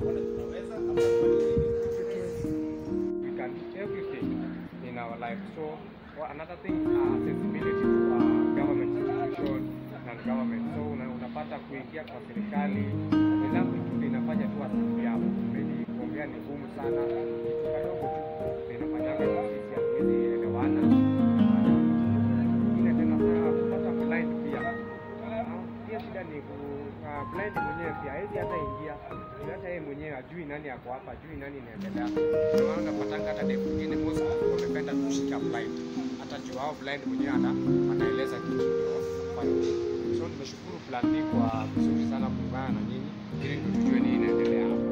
tuone tunaweza ama tufanye nini. we can do everything in our life. So well, another thing, uh, accessibility to uh, government institution and government. So una, unapata kuingia kwa serikali ni language tu inafanya tu asili yao. Maybe kuongea ni ngumu sana, kitu kadogo tu inafanyanga kwa sisi hatuwezi elewana. Ingine tena sana kupata blind pia. Ah, Pia shida ni ku uh, blind mwenyewe pia hawezi hata ingia, hata yeye mwenyewe ajui nani ako hapa, ajui nani inaendelea. Ndio maana unapatanga hata demu mwingine most wamependa kushika blind, hata juu hao blind mwenyewe ana anaeleza kitu ndio fanya. So nimeshukuru Plan B kwa vizuri sana kuungana na nyinyi ili ndio tujue nini inaendelea hapa.